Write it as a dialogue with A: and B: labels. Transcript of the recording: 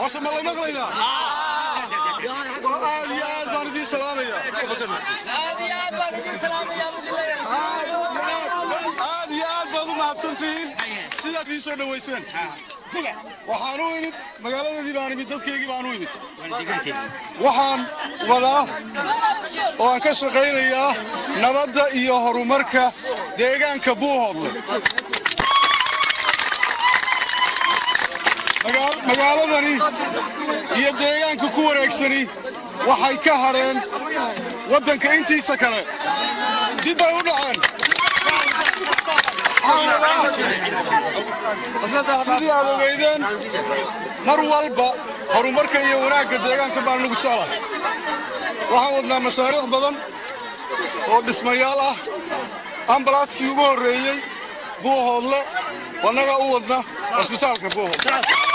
A: horta ma la maqlaynaa aad iyo aad baan idiin salaamaya aad iyo aad baad u mahadsantihiin sidaad ii soo dhowayseen waxaan u imid magaaladeedii baan imid dadkaygii baan u imid waxaan wadaa oo aan ka shaqaynayaa nabadda iyo horumarka deegaanka buuhoodle magaaladani iyo deegaanka ku wareegsani waxay ka hadheen waddanka intiisa kale dib bay u dhaceen sidii aad ogeydeen mar walba horumarka iyo wanaagga deegaanka baan nagu jeclahay waxaan wadnaa mashaariic badan oo dhismayaal ah ambalaaskii ugu horreeyey buuhoodle wannaga u wadna cusbitaalka buuhoodle